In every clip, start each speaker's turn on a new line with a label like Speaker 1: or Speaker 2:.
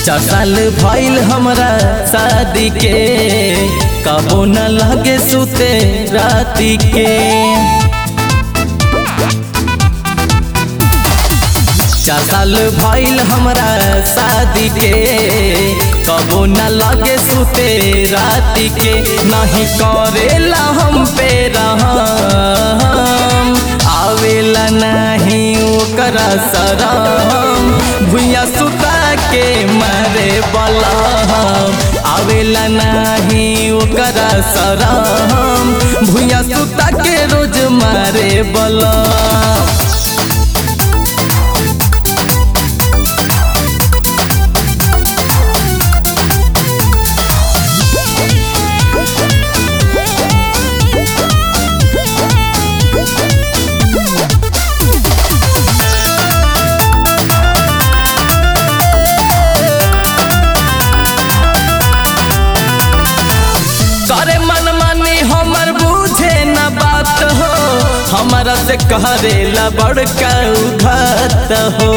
Speaker 1: चार साल भइल हमरा शादी के कबो न लगे सुते राती के चार साल भइल हमरा शादी के कबो न लगे सुते राती के नहीं करेला हम पे रहम आवेला नहीं ओकरा सरम भुइया सुता के मारे बलम आवेला नहीं ओकरा सरम भुइया सुता के रोज मारे बलम करे मन मानी हमर बुझे न बात हो हमारा से करेला बड़का उघात हो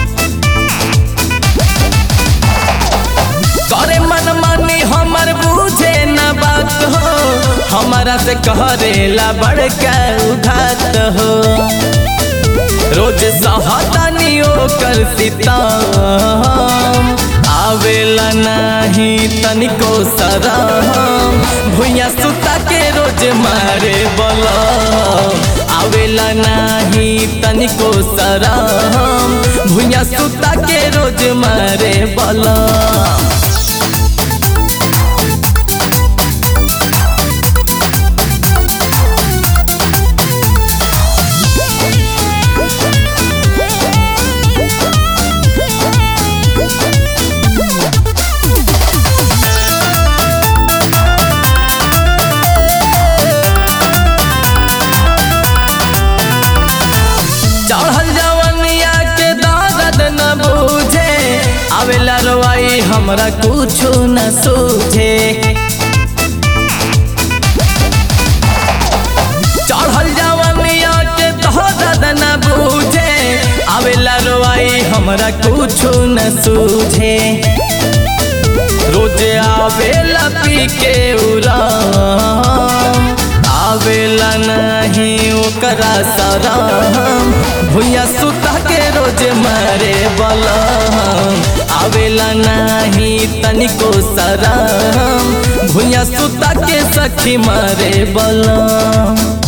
Speaker 1: करे मन मानी हमर बुझे न बात हो हमारा से करेला बड़का उघात हो रोज सहतानी ओकर सितम आवेला नहीं तनिको सरम भुइया सुता के रोज मारे बलम आवेला नहीं तनिको सरम भुइया सुता के रोज मारे बलम चढ़ल जवनिया के दर्द न बूझे आवेला रवाई हमरा कुछो न सूझे चढ़ल जवनिया के दर्द न बूझे आवेला रवाई हमरा कुछो न सूझे रोज आवेला पी के उराम आवेला नहीं ओकरा सरम भुइया सुता के रोज मारे बलम आवेला नहीं तनिको सरम भुइया सुता के सखी मारे बलम